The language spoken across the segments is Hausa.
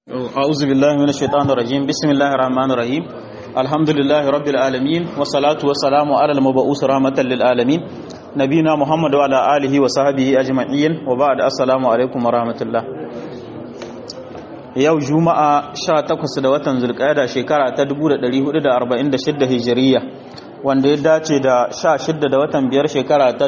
أعوذ بالله من الشيطان الرجيم بسم الله الرحمن الرحيم الحمد لله رب العالمين والصلاة والسلام على المبعوث رحمة للعالمين نبينا محمد وعلى آله وصحبه أجمعين وبعد السلام عليكم ورحمة الله yau juma'a 18 da watan zulqa'ada shekara ta 1446 hijiriya wanda ya dace da 16 da watan biyar shekara ta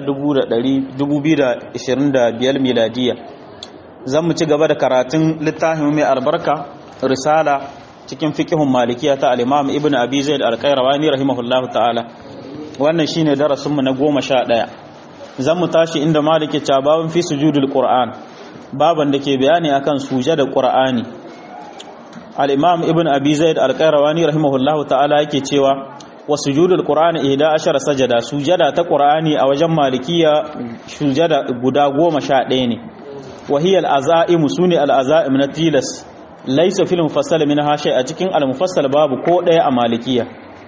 2025 miladiya zan mu ci gaba da karatun littafin mai albarka risala cikin fiqhun malikiya ta al-imam ibn abi zaid al-qayrawani rahimahullahu ta'ala wannan shine darasin mu na 11 zan mu tashi inda maliki ta babun fi sujudul qur'an baban da ke bayani akan sujada qur'ani al-imam ibn abi zaid al-qayrawani rahimahullahu ta'ala yake cewa wa sujudul qur'ani 11 sajada sujada ta qur'ani a wajen malikiya sujada guda 11 ne وهي الأزائم سوني الأزائم نتيلس ليس في المفصل منها شيء أتكين المفصل باب كودة أمالكية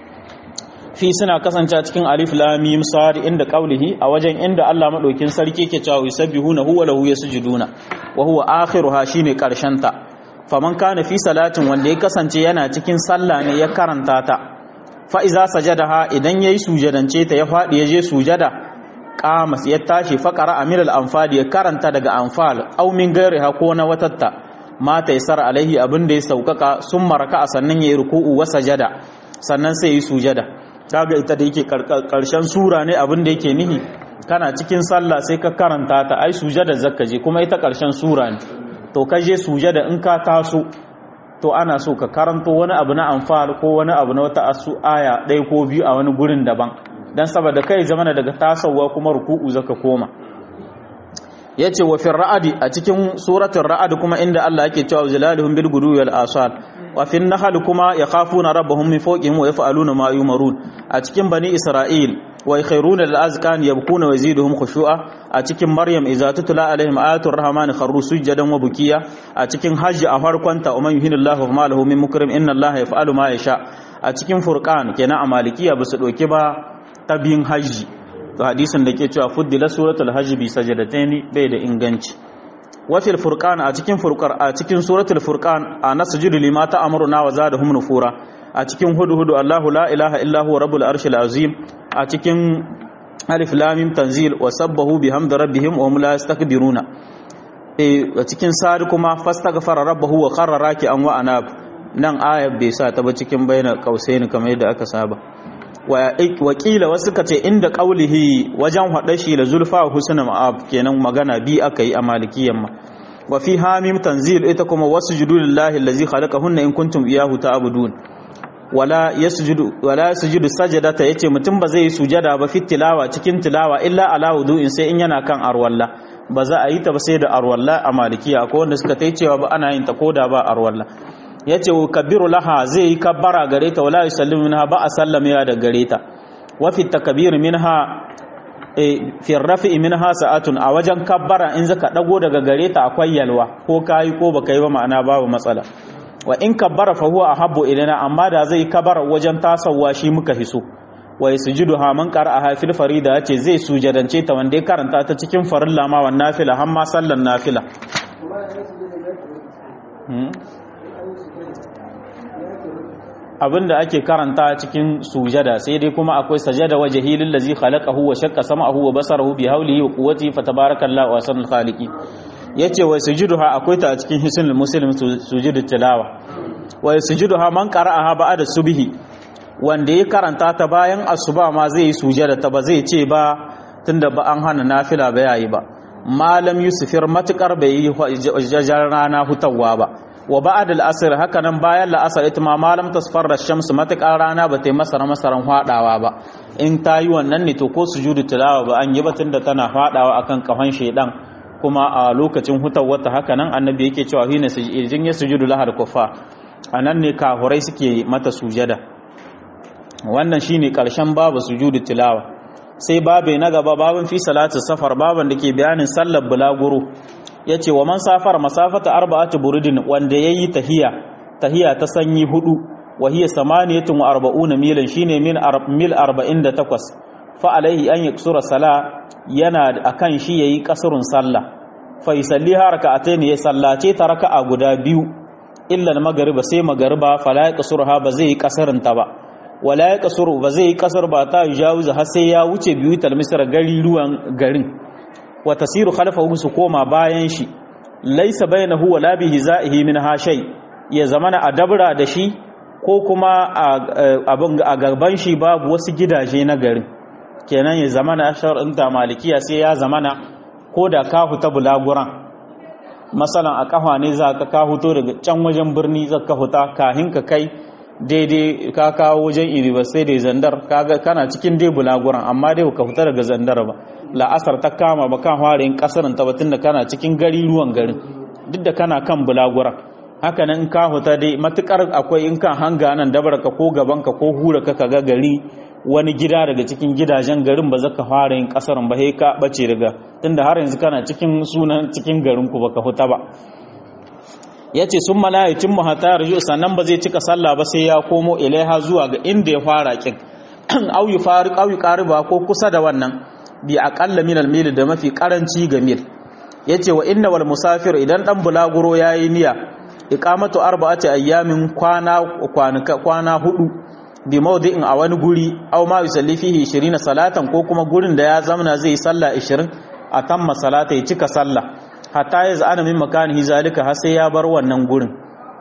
في سنة كسان تكين ألف لام ميم صاد عند قوله أوجن عند الله مدوكين سلكي كتاو يسبحون هو له يسجدون وهو آخرها شيني كرشنتا فمن كان في صلاة وندي كسان ينا تكين صلى ne ya karanta ta fa iza sajadaha idan yayi sujadance ta ya fadi yaje sujada qamas ya tashi faqara amir al-anfal ya karanta daga anfal aw min gairiha ko na watatta mata yasar alaihi abin da ya saukaka sun maraka sannan yayi ruku'u wa sajada sannan sai yi sujada kaga ita da yake karshen sura ne abin da yake nihi kana cikin sallah sai ka karanta ta ai sujada zakka je kuma ita karshen sura ne to ka je sujada in ka taso to ana so ka karanto wani abu na anfal ko wani abu na wata asu aya ɗaya ko biyu a wani gurin daban dan saboda kai zamana daga tasowa kuma ruku'u zaka koma yace wa fil ra'adi a cikin suratul ra'ad kuma inda Allah yake cewa zilaluhum bil gudu wal asal wa fil nahl kuma yakhafuna rabbahum min fawqihim wa yaf'aluna ma yumarun a cikin bani isra'il wa yakhruna lil azkan yabkuna wa yaziduhum khushu'a a cikin maryam idza tutla alaihim ayatul rahmani kharru sujadan wa bukiya a cikin hajj a farkonta umman yuhinillahu ma lahu min mukrim inna allaha yaf'alu ma yasha a cikin furqan kenan a malikiya basu doke ba ta biyun hajji to hadisin da ke cewa fuddila suratul hajji bi sajadataini bai da inganci wafil furqan a cikin furqar a cikin suratul furqan a nasjudu lima ta'muruna wa zadahum nufura a cikin hudu hudu Allahu la ilaha illa huwa rabbul arshil azim a cikin alif lam mim tanzil wa sabbahu bihamdi rabbihim wa hum la yastakbiruna eh a cikin sari kuma fastaghfara rabbahu wa kharra raki'an wa anab nan ayat bai sa ta ba cikin bayyana kausaini kamar yadda aka saba wakila wasu ka ce inda ƙaulihi wajen haɗa shi da zulfa husna ma'ab kenan magana bi aka yi a malikiyan ma wa fi hamim tanzil ita kuma wasu judu lillahi allazi khalaqahunna in kuntum iyahu ta'budun wala yasjudu wala yasjudu sajadata yace mutum ba zai yi sujada ba fi tilawa cikin tilawa illa ala wudu'in sai in yana kan arwalla ba za a yi ta ba sai da arwalla a malikiya ko wanda suka tai cewa ba ana yin ta koda ba arwalla ya ce kabiru laha zai yi kabbara gare ta wala yusallimu minha ba a sallame da gare ta wa fi takbir minha fi rafi'i minha sa'atun a wajen kabbara in zaka dago daga gare ta akwai yalwa ko kai ko baka yi ba ma'ana babu matsala wa in kabbara fa huwa ahabbu ilaina amma da zai kabbara wajen tasawa shi muka hiso wa yasjudu ha man qara'a fil farida yace zai sujadance ta wanda ya karanta ta cikin farilla ma wan nafila har ma sallan nafila abinda ake karanta cikin sujada sai dai kuma akwai sajada wajhi lillazi khalaqahu wa shaqqa sam'ahu wa basarahu bi hawlihi wa quwwatihi fatabarakallahu ahsanul khaliqi yace wa sujuduha akwai ta a cikin hisnul muslim sujudu tilawa wa sujuduha man qara'aha ba'da subhi wanda ya karanta ta bayan asuba ma zai yi sujada ta ba zai ce ba tunda ba an hana nafila ba yayi ba malam yusufir matukar bai yi jajar rana hutawa ba wa ba'ad al-asr haka nan bayan la'asar ita ma malam tasfarra shamsu matakar rana ba ta yi masara masaran hwadawa ba in ta yi wannan ne to ko sujudu tilawa ba an yi batun da tana hwadawa akan kafan shedan kuma a lokacin hutawata haka nan annabi yake cewa hina sujudin ya sujudu lahar kufa anan ne kahurai suke mata sujada wannan shine karshen babu sujudu tilawa sai babe na gaba babin fi salatu safar baban da ke bayanin sallar bulaguro ya ce wa man safar masafata arba'atu burudin wanda ya yi tahiya tahiya ta sanyi hudu wa hiya samaniyatun wa arba'una milan shine min mil arba'in da takwas fa alaihi an yaksura sala yana akan shi yayi kasurun sallah fa yusalliha raka'atayn ya sallace ta raka'a guda biyu illa magariba sai magariba fala ya kasurha ba zai yi kasarin ta ba wala ya kasuru ba zai yi kasar ba ta jawiza har sai ya wuce biyu talmisar gari ruwan garin wa tasiru khalfahu su koma bayan shi laisa bainahu wa la bihi za'ihi min hashay ya zamana a dabra da shi ko kuma a gaban shi babu wasu gidaje na garin kenan ya zamana shar'in ta malikiya sai ya zamana ko da ka huta bulaguran masalan a kafa ne za ka ka huto daga can wajen birni za ka huta kahin ka kai daidai ka kawo wajen university da zandar kaga kana cikin dai bulaguran amma dai ka huta daga zandar ba la'asar ta kama ba kan fara yin kasarin ta batun da kana cikin gari ruwan garin duk da kana kan bulaguran haka nan ka huta dai matukar akwai in kan hanga nan dabarka ko gabanka ko hura ka ga gari wani gida daga cikin gidajen garin ba zaka fara yin kasarin ba sai ka bace daga tunda har yanzu kana cikin sunan cikin garin ku baka huta ba yace sun mala'ikin mu hatta raju sannan ba zai cika sallah ba sai ya komo ilaiha zuwa ga inda ya fara kin au yufariq au yuqariba ko kusa da wannan bi aqalla min al-mil da mafi karanci ga mil yace wa inna wal musafir idan dan bulaguro yayi niyya iqamatu arba'ati ayyamin kwana kwana hudu bi mawdi'in a wani guri aw ma yusalli fihi 20 salatan ko kuma gurin da ya zamana zai sallah 20 a tamma salata ya cika sallah hatta ya zana min makanihi zalika har sai ya bar wannan gurin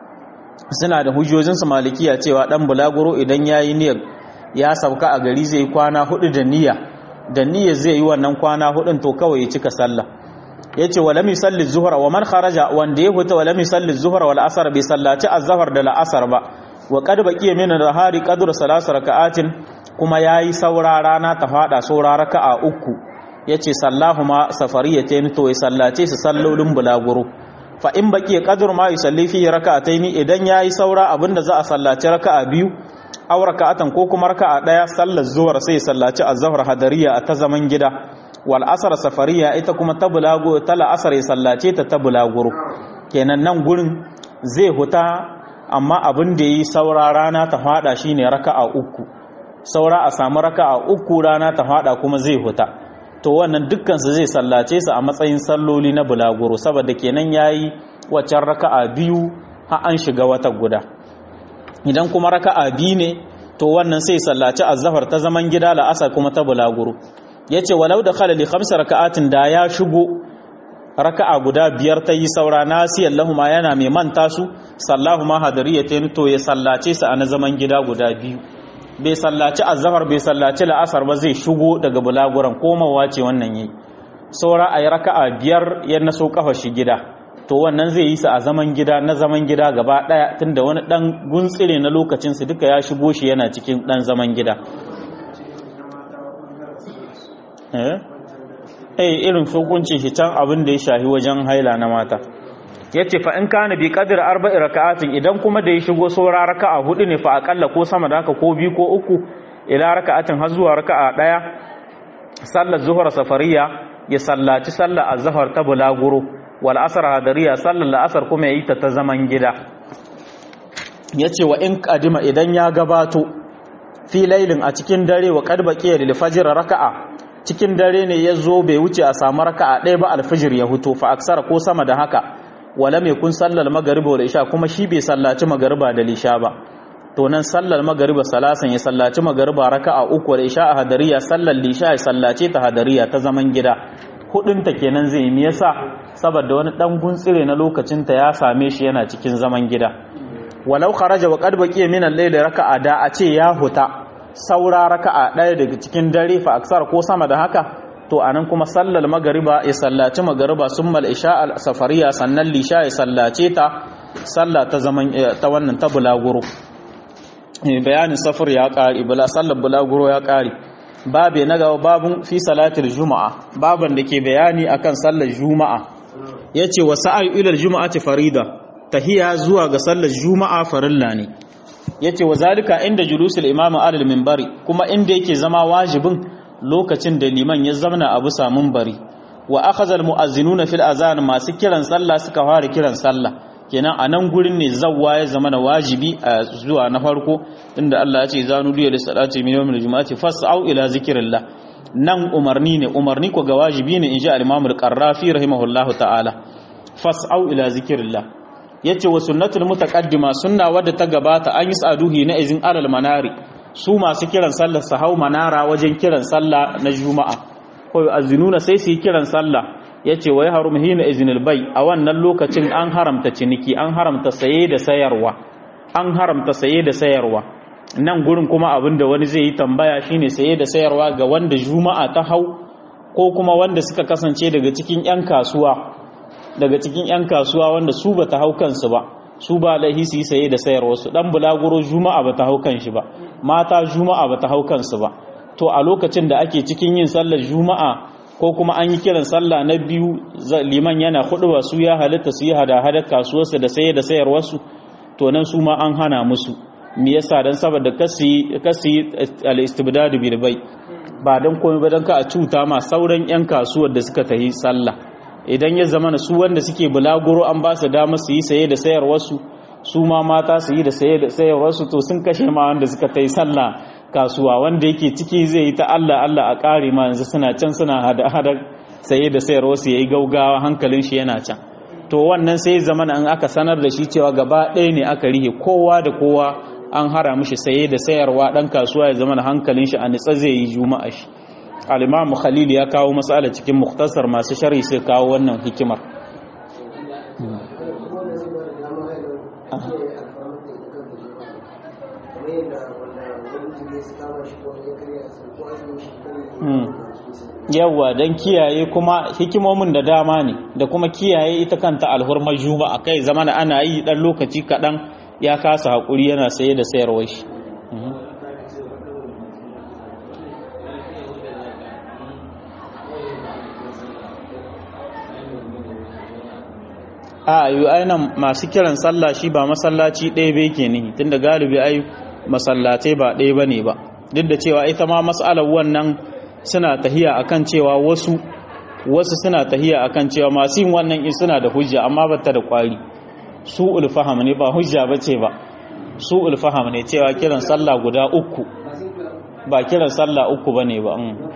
suna da hujjojin su malikiya cewa dan bulaguro idan yayi niyyar ya sauka a gari zai kwana hudu da niyya da niyyar zai yi wannan kwana hudun to kawai ya cika sallah yace wala mi salli zuhra wa man kharaja wanda ya huta wala mi salli zuhra wal asr bi sallati az-zuhr da al-asr ba wa qad baqiya min al-hari qadru salas raka'atin kuma yayi saura rana ta fada saura raka'a uku yace sallahuma safariyatayn to ya sallace su sallolin bulaguro fa in baqiya qadru ma yusalli fi raka'atayn idan yayi saura abinda za a sallaci raka'a biyu aw raka'atan ko kuma raka'a daya sallar zuhar sai ya sallaci az-zuhr hadariya a ta zaman gida wal asr safariya ita kuma ta bulago ta la'asar ya sallace ta ta bulaguro kenan nan gurin zai huta amma abin da yi saura rana ta fada shine raka'a uku saura a samu raka'a uku rana ta fada kuma zai huta to wannan dukkan su zai sallace su a matsayin salloli na bulaguro saboda kenan yayi waccan raka'a biyu har an shiga wata guda idan kuma raka'a biyu ne to wannan sai sallaci azhar ta zaman gida la'asar kuma ta bulaguro yace walau da khala li khamsa raka'atin da ya shigo raka'a guda biyar ta yi saura nasiyan lahuma yana mai manta su sallahu ma hadariyatayn to ya sallace su a na zaman gida guda biyu bai sallaci azhar bai sallaci la'asar ba zai shigo daga bulaguran komawa ce wannan yi saura ayi raka'a biyar ya naso kafa shi gida to wannan zai yi su a zaman gida na zaman gida gaba daya tunda wani dan guntsire na lokacin su duka ya shigo shi yana cikin dan zaman gida eh irin hukuncin shi can abin da ya shahi wajen haila na mata yace fa in kana bi qadr arba'i raka'atin idan kuma da ya shigo saura raka'a hudu ne fa akalla ko sama da haka ko biyu ko uku ila raka'atin har zuwa raka'a daya sallar zuhur safariya ya sallaci sallar azhar ta bulaguro wal asr hadariya sallar la'asar kuma yayi ta ta zaman gida yace wa in kadima idan ya gabato fi lailin a cikin dare wa qad baqiya lil fajr raka'a cikin dare ne ya zo bai wuce a samu raka'a ɗaya ba alfijir ya huto fa aksara ko sama da haka wala mai kun sallar magariba da isha kuma shi bai sallaci magariba da lisha ba to nan sallar magariba salasan ya sallaci magariba raka'a uku da isha a hadariya sallar lisha ya sallace ta hadariya ta zaman gida hudun ta kenan zai yi yasa saboda wani dan guntsire na lokacin ta ya same shi yana cikin zaman gida walau kharaja wa qad baqiya min al-layl raka'a da a ce ya huta saura raka'a ɗaya daga cikin dare fa aksar ko sama da haka to anan kuma sallar magariba ya sallaci magariba summal isha al safariya sannan lisha ya sallace ta sallah ta zaman ta wannan ta bulaguro bayanin safar ya ƙari bula sallar bulaguro ya ƙari babe na gaba babun fi salatul juma'a baban da ke bayani akan sallar juma'a yace wa sa'ayu ila al-juma'ati farida tahiya zuwa ga sallar juma'a farilla ne yace wa zalika inda julusul imam alal minbari kuma inda yake zama wajibin lokacin da liman ya zamana abu samun bari wa akhadha al muazzinuna fil azan masu kiran sallah suka fara kiran sallah kenan a nan gurin ne zawwa ya zama na wajibi a zuwa na farko inda Allah ya ce zanu liya da salati min yawmil jumu'ati fas'au ila zikrillah nan umarni ne umarni ko ga wajibi ne inji al-imam al-qarrafi rahimahullahu ta'ala fas'au ila zikrillah yace wa sunnatul mutaqaddima sunna wadda ta gabata an yi saduhi na izin alal manari su masu kiran sallar su hau manara wajen kiran sallah na juma'a ko azinuna sai su yi kiran sallah yace wa yahrum hina iznil bay a wannan lokacin an haramta ciniki an haramta saye da sayarwa an haramta saye da sayarwa nan gurin kuma abinda wani zai yi tambaya shine saye da sayarwa ga wanda juma'a ta hau ko kuma wanda suka kasance daga cikin 'yan kasuwa daga cikin 'yan kasuwa wanda su ba ta hau kansu ba su ba laihi su yi saye da sayarwa su dan bulaguro juma'a ba ta hau kanshi ba mata juma'a ba ta hau kansu ba to a lokacin da ake cikin yin sallar juma'a ko kuma an yi kiran sallah na biyu liman yana hudu su ya halitta su yi hada-hadar kasuwarsu da saye da sayarwarsu to nan su ma an hana musu me yasa dan saboda kasi kasi al-istibdad bil bay ba dan komai ba dan ka a cuta ma sauran yan kasuwar da suka tahi sallah idan ya zama su wanda suke bulaguro an ba su dama su yi saye da sayarwar su su ma mata su yi da saye da sayarwar su to sun kashe ma wanda suka tahi sallah kasuwa wanda yake ciki zai yi ta Allah Allah a kare ma yanzu suna can suna hada hada saye da sayarwar su yayi gaugawa hankalin shi yana can to wannan sai zamana an aka sanar da shi cewa gaba ɗaya ne aka rihe kowa da kowa an hara mishi saye da sayarwa ɗan kasuwa ya zama hankalin shi a nitsa zai yi juma'a shi al-imamu khalil ya kawo matsala cikin muktasar masu shari sai kawo wannan hikimar yawwa don kiyaye kuma hikimomin da dama ne da kuma kiyaye ita kanta alhurmar juma'a kai zamana ana yi dan lokaci kaɗan ya kasa haƙuri yana saye da sayarwar shi a yi ainihin masu kiran sallah shi ba masallaci ɗaya bai ke nihi tun da galibi ai masallatai ba ɗaya ba ne ba duk da cewa ita ma matsalar wannan suna tahiya akan cewa wasu wasu suna tahiya akan cewa masu yin wannan in suna da hujja amma ba ta da kwari su ulfaham ne ba hujja ba ce ba su ulfaham ne cewa kiran sallah guda uku ba kiran sallah uku ba ne ba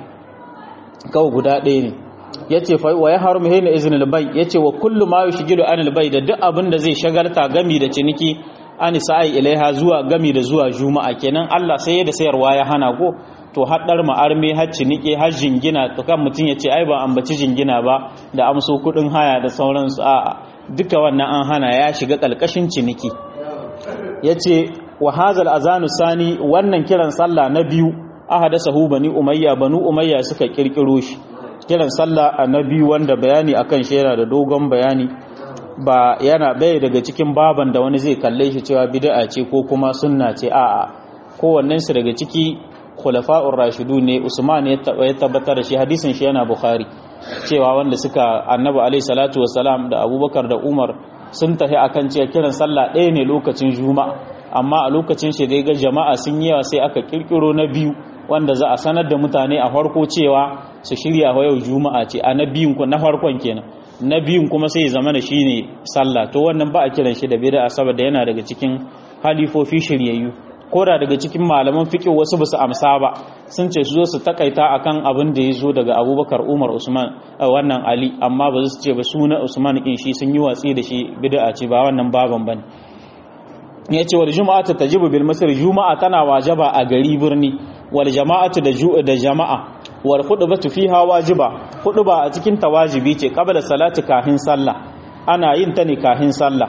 kawai guda ɗaya ne ya ce wa ya haru muhimmi izinin bai ya ce wa kullum ma yi shigilu anil bai da duk abin da zai shagarta gami da ciniki an sa'i ilaiha zuwa gami da zuwa juma'a kenan Allah sai ya da sayarwa ya hana ko to haɗar ma'arme har ciniki har jingina to kan mutum ya ce ai ba ambaci jingina ba da amso kuɗin haya da sauransu a duka wannan an hana ya shiga ƙalƙashin ciniki ya ce wa hazal azanu sani wannan kiran sallah na biyu ahada sahu bani umayya banu umayya suka kirkiro shi kiran sallah na biyu wanda bayani akan shi yana da dogon bayani ba yana bai daga cikin baban da wani zai kalle shi cewa bid'a ce ko kuma sunna ce a'a kowannen su daga ciki khulafa'ur rashidu ne usman ya tabbatar da shi hadisin shi yana bukhari cewa wanda suka annabi alaihi salatu wassalam da abubakar da umar sun tafi akan cewa kiran sallah ɗaya ne lokacin juma'a amma a lokacin shi dai ga jama'a sun yi yawa sai aka kirkiro na biyu wanda za a sanar da mutane a farko cewa su shirya wa yau juma'a ce a na biyun na farkon kenan na biyun kuma sai zama da shi ne sallah to wannan ba a kiran shi da bid'a saboda yana daga cikin halifofi shiryayyu ko da daga cikin malaman fiqh wasu basu amsa ba sun ce su zo su takaita akan abin da ya zo daga Abubakar Umar Usman wannan Ali amma ba su ce ba suna Usman kin shi sun yi watsi da shi bid'a ce ba wannan baban bane yace wal juma'atu tajibu bil masr juma'a tana wajaba a gari birni wal jama'atu da da jama'a wal khutbatu fiha wajiba khutba a cikin ta wajibi ce qabla salati kafin sallah ana yin ta ne kafin sallah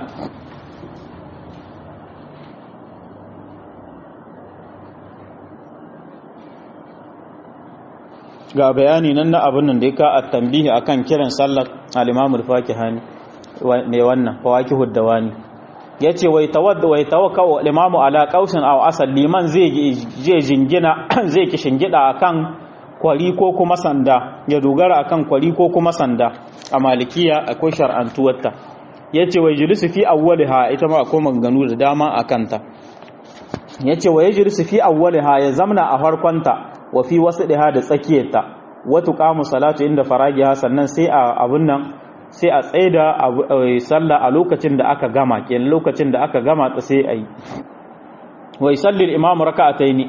ga bayani nan na abin nan da ya ka at-tanbihi akan kiran sallar al-Imam al-Fakihani ne wannan fawakihud dawani yace wai tawadda wai tawakkau al-Imam ala qausin aw asal liman zai je jingina zai ki shingida akan kwari ko kuma sanda ya dogara akan kwari ko kuma sanda a malikiya akwai shar'antuwarta yace wai julusu fi awwaliha ita ma akwai maganganu da dama akan ta yace wai julusu fi awwaliha ya zamna a farkonta wa fi wasdiha da tsakiyarta wa tuqamu salatu inda faragiha sannan sai a abun nan sai a tsaida sallah a lokacin da aka gama kenan lokacin da aka gama ta sai ayi wa yusalli al-imam raka'ataini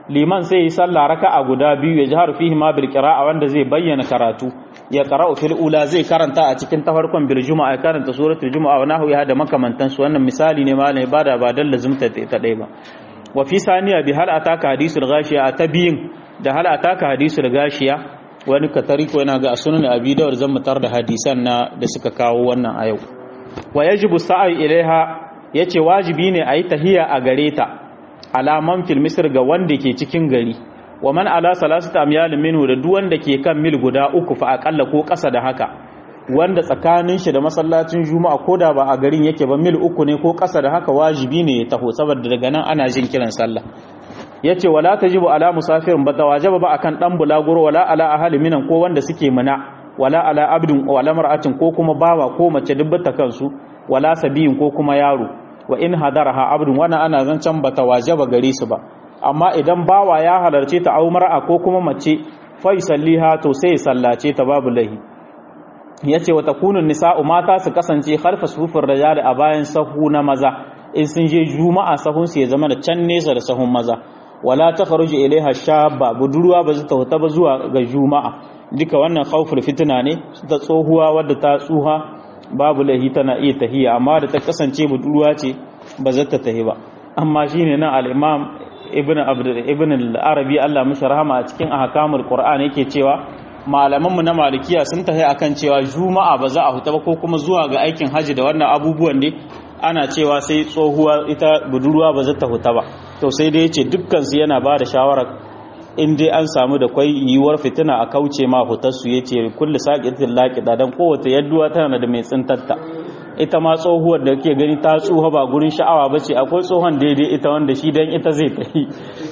liman sai yi sallah raka'a guda biyu ya jihar fihi ma bil qira'a wanda zai bayyana karatu ya qara'u fil ula zai karanta a cikin ta farkon bil juma'a ya karanta suratul juma'a wa nahu ya da makamantan su wannan misali ne malai bada ba dan lazumta ta dai ba wa fi saniya bi hal ataka hadisul ghashiya ta biyin da hal ataka hadisul ghashiya wani katariko yana ga sunan abi dawud zan mutar da hadisan na da suka kawo wannan a yau wa yajibu sa'i ilaiha yace wajibi ne ayi tahiya a gare ta alaman fil misr ga wanda ke cikin gari wa man ala salasata amyal minhu da duk wanda ke kan mil guda uku fa akalla ko kasa da haka wanda tsakanin shi da masallacin juma'a ko da ba a garin yake ba mil uku ne ko kasa da haka wajibi ne ya taho saboda daga nan ana jin kiran sallah yace wala tajibu ala musafirin ba tawajaba ba akan dan bulaguro wala ala ahli minan ko wanda suke muna wala ala abdin wala mar'atin ko kuma bawa ko mace dubbata kansu wala sabiyin ko kuma yaro wa in hadaraha abdun wannan ana zancan bata wajaba gare su ba amma idan bawa ya halarce ta au mar'a ko kuma mace fa yusalliha to sai ya sallace ta babu lahi yace wa takunu nisa'u mata su kasance khalfa sufur rijal a bayan sahu na maza in sun je juma'a sahun su ya zama da can nesa da sahun maza wala takhruju ilaiha shabba budurwa ba ta huta ba zuwa ga juma'a duka wannan khawful fitna ne ta tsohuwa wadda ta tsuha babu lahi tana iya tahiya amma da ta kasance budurwa ce ba za ta tahi ba amma shine nan al-imam ibn abd ibn al-arabi Allah mishi rahama a cikin ahkamul qur'an yake cewa malaman mu na malikiya sun tahi akan cewa juma'a ba za a huta ba ko kuma zuwa ga aikin haji da wannan abubuwan ne ana cewa sai tsohuwa ita budurwa ba za ta huta ba to sai dai yace dukkan su yana ba da shawara in dai an samu da kwai yiwuwar fitina a kauce ma hutarsu ya ce kulli saƙitin laƙida don kowace yadduwa tana da mai tsintatta ita ma tsohuwar da ke gani ta tsoha ba gurin sha'awa ba ce akwai tsohon daidai ita wanda shi don ita zai ta yi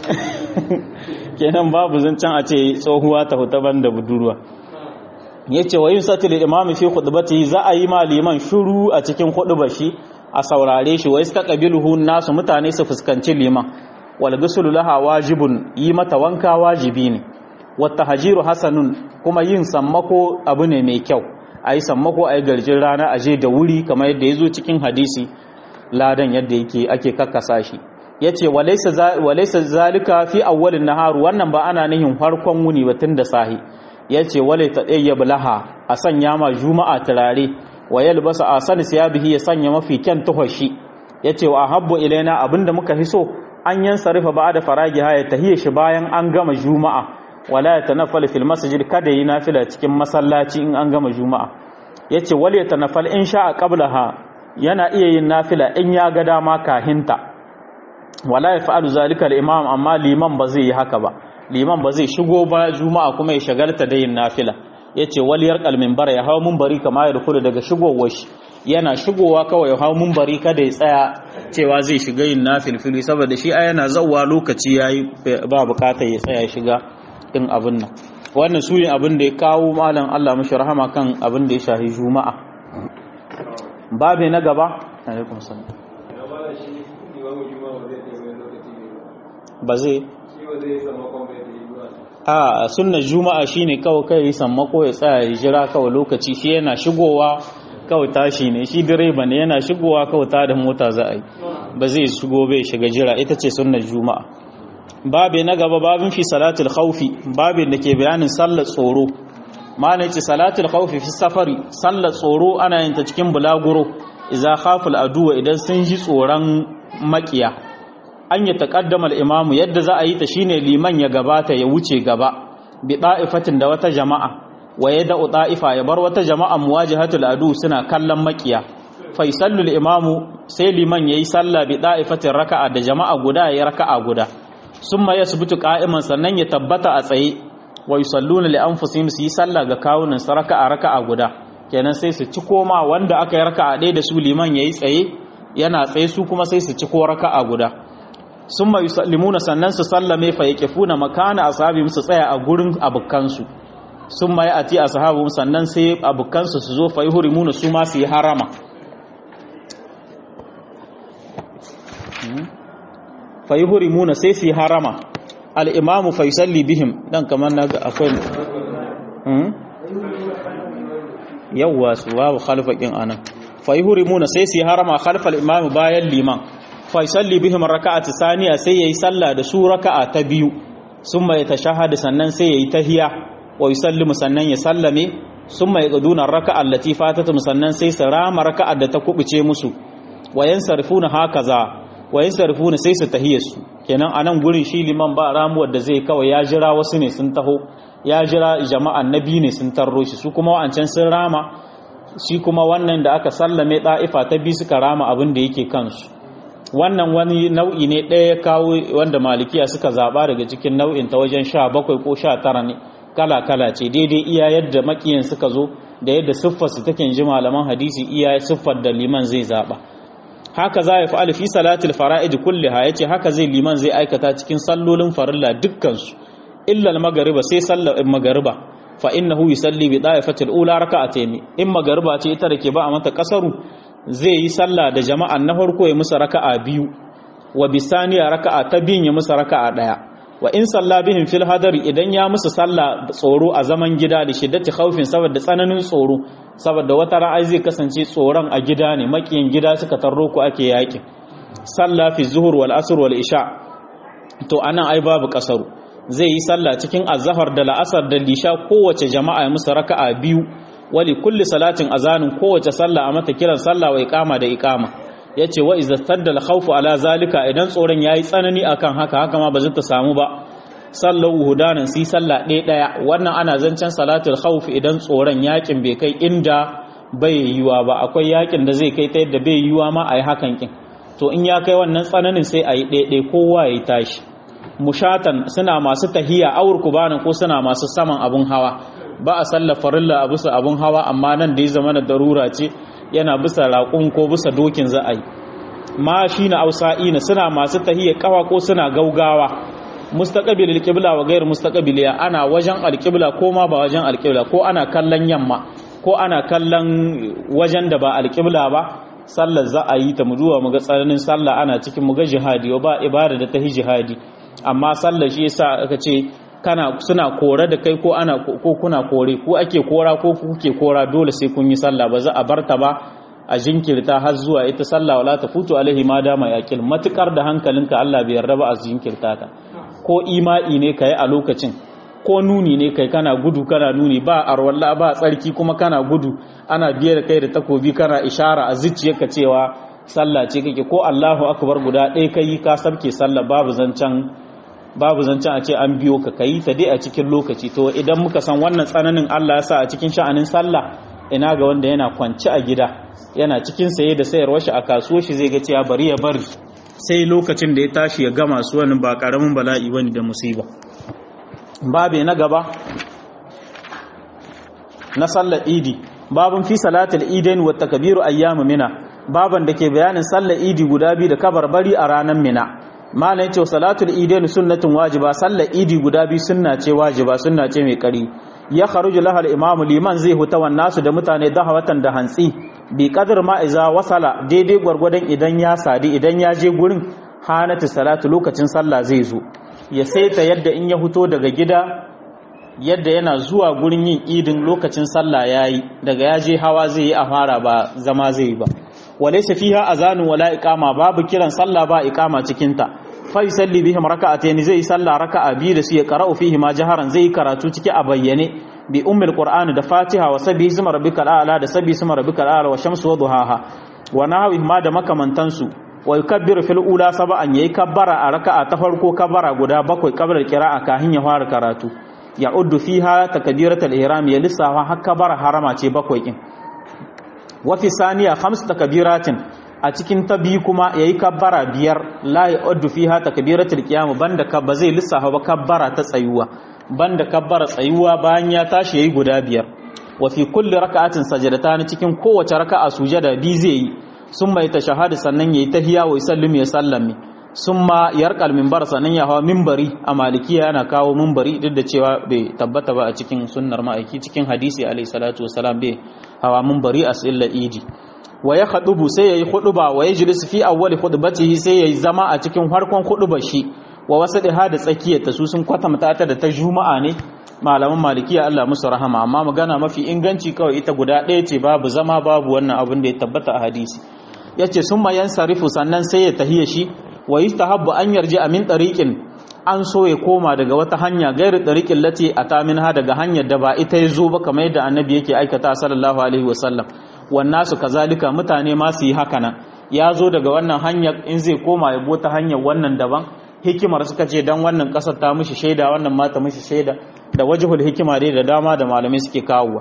kenan babu zancen a ce tsohuwa ta huta ban da budurwa ya ce wa yin satil imami fi khutbati za a yi ma liman shuru a cikin khutbar shi a saurare shi wa istaqbiluhu nasu mutane su fuskanci liman walgusulu laha wajibun yi mata wanka wajibi ne wata hajiru hasanun kuma yin sammako abu ne mai kyau a yi sammako a yi garjin rana aje da wuri kamar yadda ya zo cikin hadisi ladan yadda yake ake kakkasa shi ya ce walaisa zalika fi awwalin naharu wannan ba ana nihin farkon wuni batun da sahi ya ce wale ta ɗaya laha a sanya ma juma'a turare wa yalbasa a sani siyabihi ya sanya mafi kyan tuhashi ya ce wa habbu ilaina abinda muka fi so an yan sarifa ba da faragi haya tahiyya shi bayan an gama juma'a wala ya tanaffal fil masjid kada yi nafila cikin masallaci in an gama juma'a yace wal ya tanaffal in sha'a qablaha yana iya yin nafila in ya ga dama kahinta wala ya fa'alu zalika al-imam amma liman ba zai yi haka ba liman ba zai shigo ba juma'a kuma ya shagalta da yin nafila yace wal yarqal minbar ya hawo minbari kama ya dukulu daga shigowar shi yana shigowa kawai ya hau mumbari kada ya tsaya cewa zai shiga yin nafilfili saboda shi a yana zauwa lokaci ya yi ba bukatar ya tsaya shiga in abin nan wannan su ne abin da ya kawo malam Allah mashi rahama kan abin da ya shahi juma'a babe na gaba ba zai a sunnar juma'a shine kawai kai sammako ya tsaya ya jira kawai lokaci shi yana shigowa kawai tashi ne shi direba ne yana shigowa kawai ta da mota za a yi ba zai shigo bai shiga jira ita ce sunnar juma'a babe na gaba babin fi salatul khawfi babin da ke bayanin sallar tsoro malai ce salatul khawfi fi safari sallar tsoro ana yin ta cikin bulaguro idza khaful aduwa idan sun ji tsoron makiya an ya taqaddama al-imamu yadda za a yi ta shine liman ya gabata ya wuce gaba bi da'ifatin da wata jama'a wa ya da'u ta'ifa ya bar wata jama'a muwajihatul adu suna kallon makiya faisallul imamu sai liman yayi sallah bi da'ifatin raka'a da jama'a guda yayi raka'a guda summa yasbutu qa'iman sannan ya tabbata a tsaye wa yusalluna li anfusihim su yi sallah ga kawunan su raka'a raka'a guda kenan sai su ci koma wanda aka yi raka'a ɗaya da su liman yayi tsaye yana tsaye su kuma sai su ci ko raka'a guda summa yusallimuna sannan su sallame fa yaqifuna makana ashabihim su tsaya a gurin abukansu sun ma a ti a sahabu sannan sai abokansu su zo fai hurimuna su ma su yi harama fai hurimuna sai su yi harama al'imamu faisalli bihim dan kamar na ga akwai yawwa su babu khalfakin anan fai hurimuna sai su yi harama khalfal imamu bayan liman faisalli bihim raka'ati saniya sai yayi sallah da su raka'a ta biyu summa yatashahhadu sannan sai yayi tahiya wa yusallimu sannan ya sallame summa yaqduna raka'a allati fatatu sannan sai su rama raka'a da ta kubuce musu wa yansarifuna hakaza wa yansarifuna sai su tahiyarsu kenan anan gurin shi liman ba ramuwar da zai kawai ya jira wasu ne sun taho ya jira jama'an nabi ne sun tarro shi su kuma wa'ancan sun rama shi kuma wannan da aka sallame ɗa'ifa ta bi suka rama abin da yake kansu wannan wani nau'i ne ɗaya ya kawo wanda malikiya suka zaɓa daga cikin nau'in ta wajen sha bakwai ko sha tara ne kala-kala ce daidai iya yadda makiyan suka zo da yadda siffar su take ji malaman hadisi iya siffar da liman zai zaɓa haka za ya fa'al fi salatul fara'id kulliha yace haka zai liman zai aikata cikin sallolin farilla dukkansu illa al-magriba sai sallar magriba fa innahu yusalli bi da'ifatil ula raka'atayn in magriba ce ita da ke ba a mata kasaru zai yi sallah da jama'an na farko ya musa raka'a biyu wa bisaniya raka'a ta biyun ya musa raka'a daya wa in salla bihim fil hadari idan ya musu sallah tsoro a zaman gida da shiddati khawfin saboda tsananin tsoro saboda wata ra'ayi zai kasance tsoron a gida ne makiyin gida suka tarro ku ake yakin sallah fi zuhur wal asr wal isha to anan ai babu kasaru zai yi sallah cikin azhar da la'asar da lisha kowace jama'a ya musu raka'a biyu wali kulli salatin azanin kowace sallah a mata kiran sallah wa iqama da iqama yace wa idza tadda al khawfu ala zalika idan tsoron yayi tsanani akan haka haka ma ba zai ta samu ba sallahu hudanan si sallah ɗaya ɗaya wannan ana zancen salatul khawf idan tsoron yakin bai kai inda bai yiwa ba akwai yakin da zai kai ta yadda bai yiwa ma ayi hakan kin to in ya kai wannan tsananin sai ayi ɗaya ɗaya kowa ya tashi mushatan suna masu tahiya awur kubanan ko suna masu saman abun hawa ba a sallar farilla a bisa abun hawa amma nan da ya zama na darura ce yana bisa raƙun ko bisa dokin za a yi ma shi na ausa'ina suna masu tahiya kawa ko suna gaugawa mustaqbil alqibla wa ghayr mustaqbiliya ana wajen alqibla ko ma ba wajen alqibla ko ana kallon yamma ko ana kallon wajen da ba alqibla ba sallar za a yi ta mu duwa mu ga tsananin sallah ana cikin mu ga jihadi ba ibada da ta jihadi amma sallar shi yasa aka ce kana suna kore da kai ko ana ko kuna kore ko ake kora ko kuke kora dole sai kun yi sallah ba za a barta ba a jinkirta har zuwa ita sallah wala ta futu alaihi ma dama yaqil matukar da hankalinka Allah bai yarda ba a jinkirta ta ko ima'i ne kai a lokacin ko nuni ne kai kana gudu kana nuni ba arwalla ba tsarki kuma kana gudu ana biye da kai da takobi kana ishara a zuciyarka cewa sallah ce kake ko Allahu akbar guda ɗaya kai ka sabke sallah babu zancan babu zancen a ce an biyo ka kayi ta dai a cikin lokaci to idan muka san wannan tsananin Allah ya sa a cikin sha'anin sallah ina ga wanda yana kwance a gida yana cikin saye da sayarwar shi a kasuwar shi zai ga cewa bari ya bari sai lokacin da ya tashi ya gama su wani ba karamin bala'i bane da musiba babe na gaba na sallar idi babun fi salatul idain wa takbiru ayyamu mina baban da ke bayanin sallar idi guda biyu da kabarbari a ranar mina malam ce salatul idain sunnatun wajiba sallar idi guda biyu sunna ce wajiba sunna ce mai kari ya kharuju laha al-imamu liman zai huta wan nasu da mutane dahawatan da hantsi bi qadar ma iza wasala daidai gwargwadon idan ya sadi idan ya je gurin hanatu salatu lokacin sallah zai zo ya saita yadda in ya huto daga gida yadda yana zuwa gurin yin idin lokacin sallah yayi daga ya je hawa zai yi a fara ba zama zai yi ba walaysa fiha azanun wala iqama babu kiran sallah ba iqama cikin ta fa yusalli bihim raka'atayn zai salla raka'a biyu da su ya qara'u fihi ma jaharan zai karatu ciki a bayyane bi ummil qur'ani da fatiha wa sabbihi isma rabbikal a'la da sabbihi isma rabbikal a'la wa shamsu wa duhaha wa nahwi ma da makamantan su wa yukabbiru fil ula sab'an yayi kabbara a raka'a ta farko kabbara guda bakwai qabla qira'a kahin ya fara karatu ya uddu fiha takbiratul ihram ya lissafa har kabbara harama ce bakwai kin wa fi saniya khams takbiratin a cikin ta biyu kuma yayi kabbara biyar la ya'uddu fiha takbiratul qiyam banda ka ba zai lissafa ba kabbara ta tsayuwa banda kabbara tsayuwa bayan ya tashi yayi guda biyar wa fi kulli raka'atin sajadatan cikin kowace raka'a sujada bi zai yi summa yatashahadu sannan yayi tahiyya wa yusallimu ya sallame summa yarqal minbar sannan ya hawa minbari a malikiya yana kawo minbari duk da cewa bai tabbata ba a cikin sunnar ma'aiki cikin hadisi alayhi salatu wasalam bai hawa minbari a sallar idi wa ya khadubu sai yayi khuduba wa yajlis fi awwali khutbatihi sai yayi zama a cikin farkon khudubar shi wa wasadiha da tsakiyar ta su sun kwatanta ta da ta juma'a ne malaman malikiya Allah musu rahama amma magana mafi inganci kawai ita guda ɗaya ce babu zama babu wannan abin da ya tabbata a hadisi yace summa yansarifu sannan sai ya tahiya shi wa yustahabbu an yarji amin tariqin an so ya koma daga wata hanya gairu tariqin lati ataminha daga hanyar da ba ita ya zo ba kamar yadda annabi yake aikata sallallahu alaihi wasallam wannan su kazalika mutane ma su yi haka nan ya zo daga wannan hanyar in zai koma ya bota hanyar wannan daban hikimar suka ce dan wannan kasar ta mishi shaida wannan ma ta mishi shaida da wajhul hikima dai da dama da malamai suke kawowa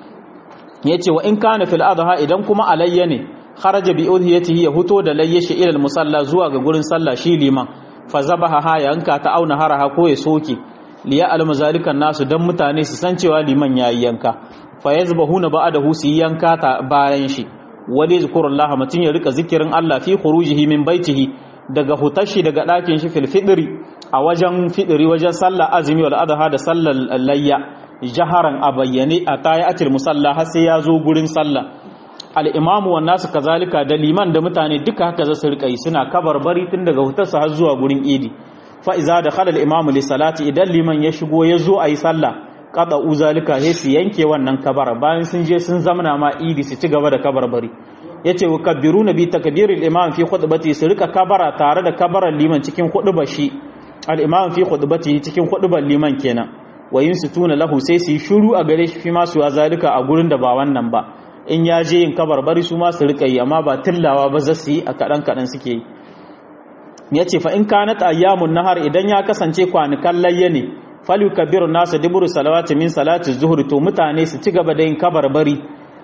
yace wa in kana fil adha idan kuma alayya ne kharaja bi udhiyatihi ya huto da layyashi ila al musalla zuwa ga gurin sallah shi liman fa zabaha ha yanka ta auna haraha ko ya soke liya al mazalikan nasu dan mutane su san cewa liman yayi yanka fa yazbahuna ba'dahu su yanka ta bayan shi wali zikrullah mutun ya rika zikirin Allah fi khurujihi min baitihi daga hutashi daga ɗakin shi fil fidri a wajen fidri wajen sallah azumi wal adha da sallar layya jaharan a bayyane a tayatul musalla har sai ya zo gurin sallah al imamu wan nasu kazalika da liman da mutane duka haka za su rika yi suna kabarbari tun daga hutarsa har zuwa gurin idi fa iza da khala al imamu li salati idan liman ya shigo ya zo ayi sallah qada uzalika sai su yanke wannan kabara bayan sun je sun zamana ma idi su ci gaba da kabarbari yace wa kabbiruna bi takbiril imam fi khutbati su rika kabara tare da kabaran liman cikin khutbar shi al imam fi khutbati cikin khutbar liman kenan wa tuna lahu sai su yi shiru a gare shi fi ma su zalika a gurin da ba wannan ba in ya je yin kabarbari su ma su rika yi amma ba tillawa ba za su yi a kadan kadan suke yi yace fa in kanat ayyamun nahar idan ya kasance kwanukan layya ne falyukabbiru nasu duburu salawati min salati zuhri to mutane su ci gaba da yin kabarbari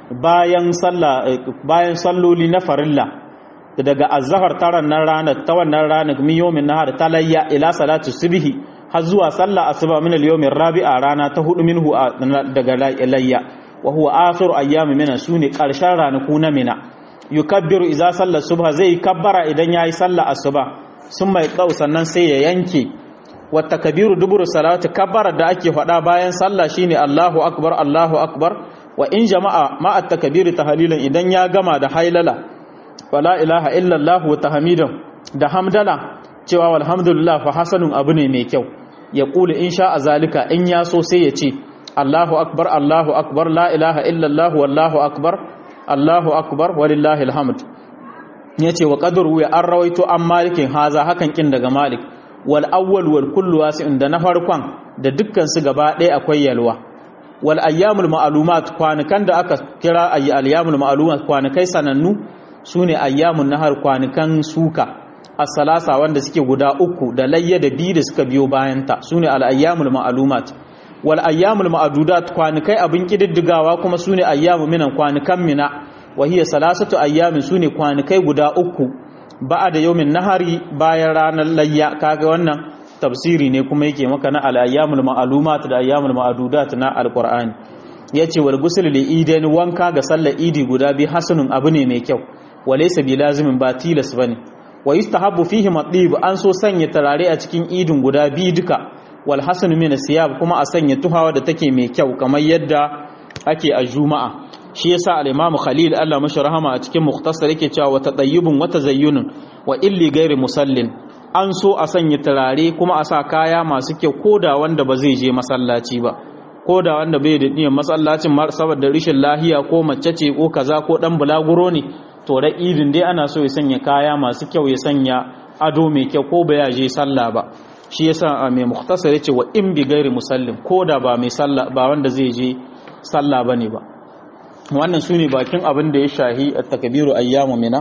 bayan sallah bayan salloli na farilla daga azhar taran nan ranar ta wannan ranar min yomin nahar talayya ila salatu subhi har zuwa sallah asuba min al-yawmin rabi'a rana ta hudu minhu daga layya wa huwa akhiru ayyami mina sune karshen ranaku na mina yukabbiru idza salla subha zai kabbara idan yayi sallah asuba sun mai tsau sannan sai ya yanke wa takbiru duburu salati kabbara da ake faɗa bayan sallah shine Allahu akbar Allahu akbar wa in jama'a ma at-takbir tahlilan idan ya gama da hailala wala ilaha illa Allah wa tahmidan da hamdala cewa walhamdulillah fa hasanun abu ne mai kyau ya kula insha a zalika in ya so sai ya ce Allahu akbar Allahu akbar la ilaha illa Allah wallahu akbar Allahu akbar walillahi alhamd yace wa qadru ya an rawaito an malikin haza hakan kin daga malik wal awwal wal kullu wasi'un da na farkon da dukkan su gaba ɗaya akwai yalwa wal ayyamul ma'lumat kwanukan da aka kira ayyamul ma'lumat kwanukai sanannu sune ayyamun nahar kwanukan suka as-salasa wanda suke guda uku da layya da biyu da suka biyo bayan ta sune al ayyamul ma'lumat wal ayyamul ma'dudat kwanukai abin kididdigawa kuma sune ayyamu minan kwanukan mina wa hiya salasatu ayyamin sune kwanukai guda uku ba'da yawmin nahari bayan ranar layya kaga wannan tafsiri ne kuma yake maka na al-ayyamul ma'lumat da ayyamul ma'dudat na al-qur'ani yace wal ghusl li idain wanka ga sallar idi guda bi hasanun abu ne mai kyau walaysa bi lazimin ba tilas bane wa yustahabbu fihi matib an so sanya tarare a cikin idin guda bi duka wal hasanu min siyab kuma a sanya tuhawa da take mai kyau kamar yadda ake a juma'a shi yasa al-imamu khalil Allah mashi rahama a cikin mukhtasar yake cewa wa tadayyubun wa tazayyunun wa illi ghairi musallin an so a sanya turare kuma a sa kaya masu kyau koda wanda ba zai je masallaci ba koda wanda bai da niyyar masallacin saboda rishin lahiya ko mace ce ko kaza ko dan bulaguro ne to da idin dai ana so ya sanya kaya masu kyau ya sanya ado mai kyau ko ba ya je sallah ba shi yasa mai mukhtasar yace wa in bi ghairi musallin koda ba mai sallah ba wanda zai je sallah bane ba wannan sune bakin abin da ya shahi at-takbiru ayyamu mina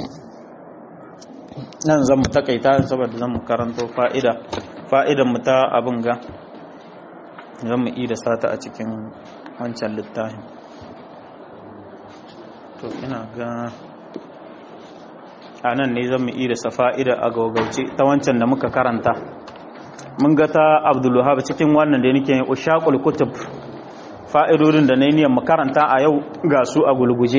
nan zan mu takaita saboda zan mu karanto fa'ida fa'idan mu ta abin ga zan mu ida sata a cikin wancan littafin to ina ga a nan ne zan mu ida sa fa'ida a gaugauce ta wancan da muka karanta mun ga ta abdullahab cikin wannan da nake ushaqul kutub fa'idodin da na yi niyan mu karanta a yau ga su a gulguje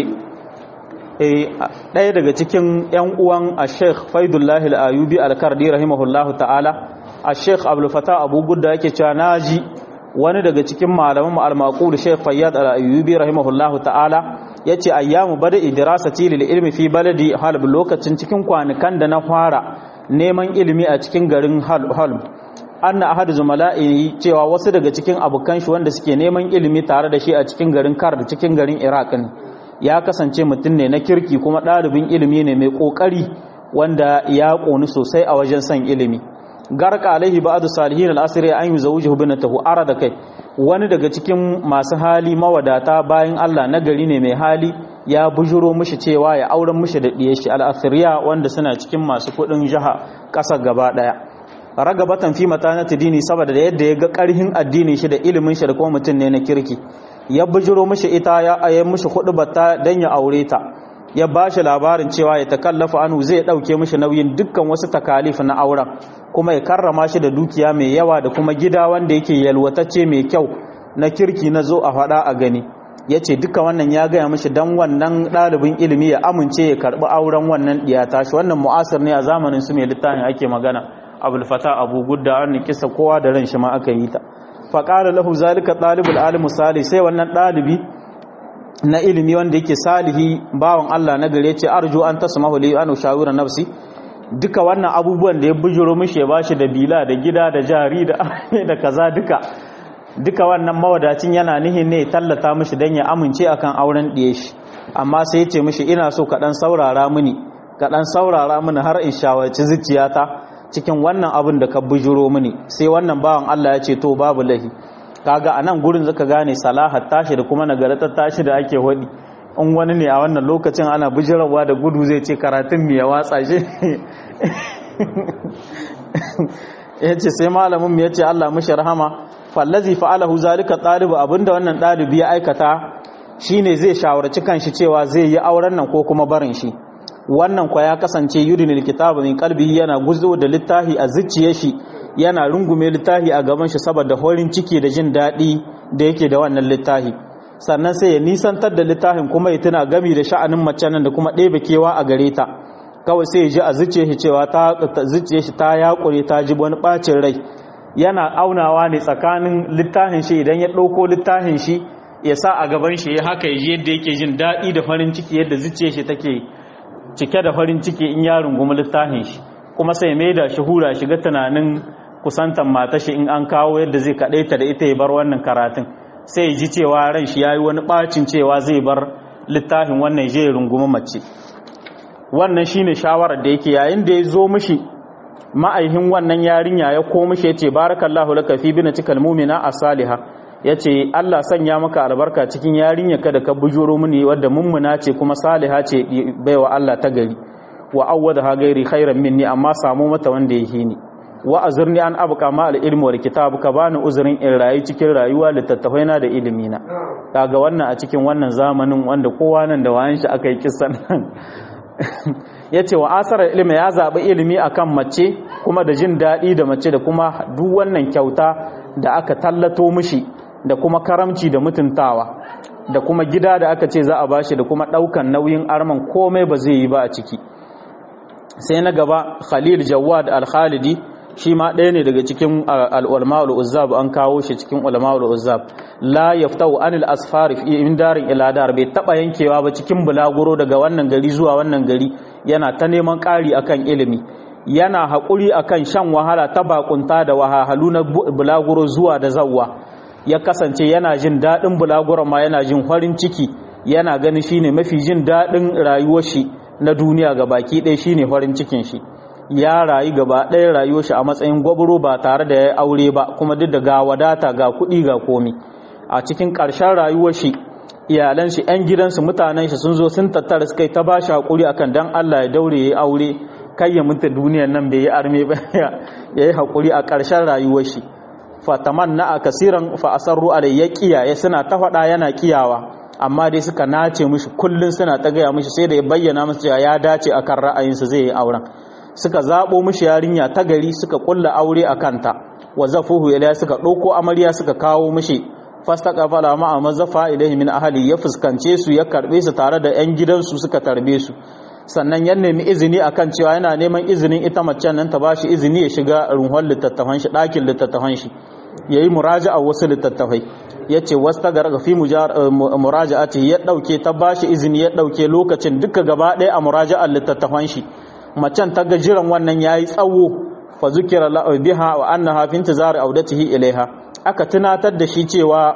ɗaya daga cikin 'yan uwan a sheikh faidullahi al'ayubi alkardi rahimahullahu ta'ala a sheikh abulfata abu gudda yake cewa na ji wani daga cikin malaman ma'almaku da sheikh fayyad al'ayubi rahimahullahu ta'ala ya ce ayyamu bada idirasa tilil ilmi fi baladi halb lokacin cikin kwanukan da na fara neman ilimi a cikin garin halb anna ahadu zumala'i cewa wasu daga cikin abokan shi wanda suke neman ilimi tare da shi a cikin garin kar da cikin garin iraq ne ya kasance mutum ne na kirki kuma ɗalibin ilimi ne mai ƙoƙari wanda ya ƙoni sosai a wajen son ilimi garka alaihi ba'du salihin al-asri an yuzawjuhu binatahu arada kai wani daga cikin masu hali mawadata bayan Allah na gari ne mai hali ya bujuro mishi cewa ya auren mishi da diyar shi al-asriya wanda suna cikin masu kudin jaha kasar gaba daya ragabatan fi matanati dini saboda da yadda ya ga karhin addinin shi da ilimin shi da kuma mutum ne na kirki ya bujuro mishi ita ya ayi mishi bata dan ya aure ta ya ba shi labarin cewa ya takallafa anu zai dauke mishi nauyin dukkan wasu takalif na auren kuma ya karrama shi da dukiya mai yawa da kuma gida wanda yake yalwatacce mai kyau na kirki na zo a faɗa a gani ya ce duka wannan ya gaya mishi don wannan ɗalibin ilimi ya amince ya karɓi auren wannan ɗiyata shi wannan mu'asir ne a zamanin su mai littafin ake magana abulfata abu gudda an kisa kowa da ran shi ma aka yi ta faƙala lahu zalika ɗalibul alimu salih sai wannan ɗalibi na ilimi wanda yake salihi bawan Allah na gare ce arju an tasmahu li an shawira nafsi duka wannan abubuwan da ya bujuro mishi ya bashi da bila da gida da jari da da kaza duka duka wannan mawadacin yana nihin ne tallata mishi dan ya amince akan auren diye shi amma sai ya ce mishi ina so ka dan saurara mini ka dan saurara mini har in shawarci zuciyata cikin wannan abin da ka bujuro mini sai wannan bawan Allah ya ce to babu lahi kaga a nan gurin zaka gane salahar tashi da kuma nagaratar tashi da ake wadi in wani ne a wannan lokacin ana bijirarwa da gudu zai ce karatun mu ya watsa shi ya ce sai malamin mu ya ce Allah mashi rahama fallazi fa'alahu zalika ɗalibu abinda wannan ɗalibi ya aikata shine zai shawarci kanshi cewa zai yi auren nan ko kuma barin shi wannan kwa ya kasance yudinil kitabu min qalbihi yana guzo da littafi a zuciyar shi yana rungume littafi a gaban shi saboda horin ciki da jin daɗi da yake da wannan littafi sannan sai ya nisantar da littafin kuma ya tuna gami da sha'anin mace nan da kuma ɗebe kewa a gare ta kawai sai ya ji a zuciya shi cewa ta zuciya shi ta yakure ta ji wani ɓacin rai yana aunawa ne tsakanin littafin shi idan ya ɗauko littafin shi ya sa a gaban shi ya haka ya ji yadda yake jin daɗi da farin ciki yadda zuciya shi take cike da farin ciki in ya rungumi littafin shi kuma sai mai da shi hura shiga tunanin kusantan mata shi in an kawo yadda zai kaɗaita da ita ya bar wannan karatun sai ji cewa ran shi ya yi wani ɓacin cewa zai bar littafin wannan je rungumi mace wannan shi ne shawarar da yake yayin da ya zo mishi ma'aihin wannan yarinya ya ko mishi ya ce barakallahu laka fi bina cikal mumina a saliha ya ce allah sanya maka albarka cikin yarinya kada ka bujuro mini wadda mummuna ce kuma saliha ce baiwa allah ta gari wa awwada ha gairi khairan minni amma samu mata wanda ya hini wa azurni an abuka ma al-ilmi wal kitab ka bani uzurin in rayu cikin rayuwa littattafai na da ilimi na kaga wannan a cikin wannan zamanin wanda kowa nan da wayan shi aka yi kissan nan yace wa asara ilmi ya zabi ilimi akan mace kuma da jin dadi da mace da kuma duk wannan kyauta da aka tallato mishi da kuma karamci da mutuntawa da kuma gida da aka ce za a bashi da kuma daukan nauyin arman komai ba zai yi ba a ciki sai na gaba khalil jawad al-khalidi shi ma ɗaya ne daga cikin al'ulama al'uzzab an kawo shi cikin ulama al'uzzab la yaftau anil asfar fi min darin ila dar bai taba yankewa ba cikin bulaguro daga wannan gari zuwa wannan gari yana ta neman ƙari akan ilimi yana haƙuri akan shan wahala ta bakunta da wahalhalu na bulaguro zuwa da zawwa ya kasance yana jin daɗin bulaguro ma yana jin farin ciki yana ganin shine mafi jin daɗin rayuwar shi na duniya ga baki ɗaya shine farin cikin shi ya rayu gaba ɗaya rayuwar shi a matsayin gwabro ba tare da ya aure ba kuma duk da ga wadata ga kuɗi ga komi a cikin ƙarshen rayuwar shi iyalan shi ƴan gidansu mutanen shi sun zo sun tattara suka yi ta ba shi hakuri akan dan Allah ya daure ya aure kai ya mutu duniyar nan bai yi arme ba ya yi hakuri a ƙarshen rayuwar shi fatamanna a kasiran fa asarru alai ya kiyaye suna ta faɗa yana kiyawa amma dai suka nace mishi kullun suna ta gaya mishi sai da ya bayyana musu cewa ya dace akan ra'ayinsa zai yi auren suka zabo mishi yarinya ta gari suka kulla aure a kanta wa zafuhu ila suka ɗauko amarya suka kawo mishi fastaqafala ma mazafa ilaihi min ahli ya fuskance su ya karbe su tare da yan gidansu suka tarbe su sannan ya nemi izini akan cewa yana neman izinin ita macen nan ta bashi izini ya shiga ruhun littattafan shi ɗakin littattafan shi yayi muraja'a wasu littattafai yace wasta ga fi muraja'ati ya dauke ta bashi izini ya dauke lokacin duka gaba ɗaya a muraja'ar littattafan shi macen ta ga jiran wannan yayi tsawo fa zukira la biha wa annaha fi intizari audatihi ilaiha aka tunatar da shi cewa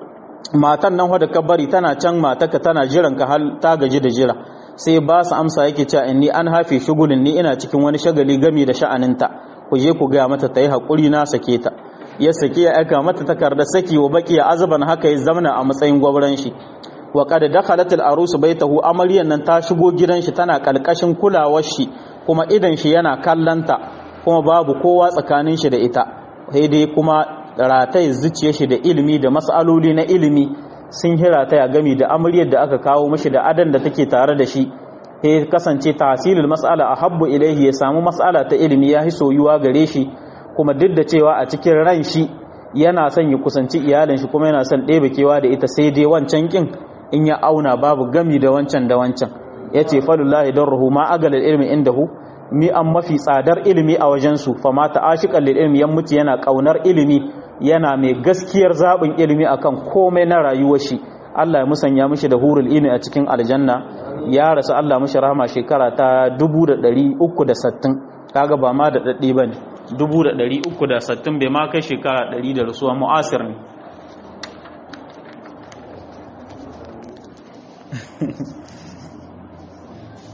matan nan wadda ka bari tana can mataka tana jiran ka hal ta gaji da jira sai ba su amsa yake cewa inni an hafe shugulin ni ina cikin wani shagali gami da sha'aninta ku je ku gaya mata ta yi haƙuri na sake ta ya sake ya aika mata takardar saki wa baki azaban haka ya zamana a matsayin gwabran shi wa qad dakhalat al arus baitahu amaryan nan ta shigo gidan shi tana kalkashin kulawar shi kuma idan shi yana kallanta kuma babu kowa tsakanin shi da ita sai dai kuma rataye zuciya shi da ilimi da mas'aloli na ilimi sun hirata ya gami da amaryar da aka kawo mashi da adan da take tare da shi sai kasance tahsilul mas'ala ahabbu ilaihi ya samu mas'ala ta ilimi ya soyuwa gare shi kuma duk da cewa a cikin ran shi yana son ya kusanci iyalin shi kuma yana son ɗebe kewa da ita sai dai wancan kin in ya auna babu gami da wancan da wancan yace falullahi darruhu ma agalal ilmi indahu mi an mafi tsadar ilimi a wajensu fama ta ashiƙan lil ilmi yan mutu yana ƙaunar ilimi yana mai gaskiyar zaɓin ilimi akan komai na rayuwar shi Allah ya musanya mishi da hurul ilmi a cikin aljanna ya rasu Allah mishi rahama shekara ta 360 kaga ba ma da daddi bane 360 bai ma kai shekara 100 da rasuwa mu'asir ne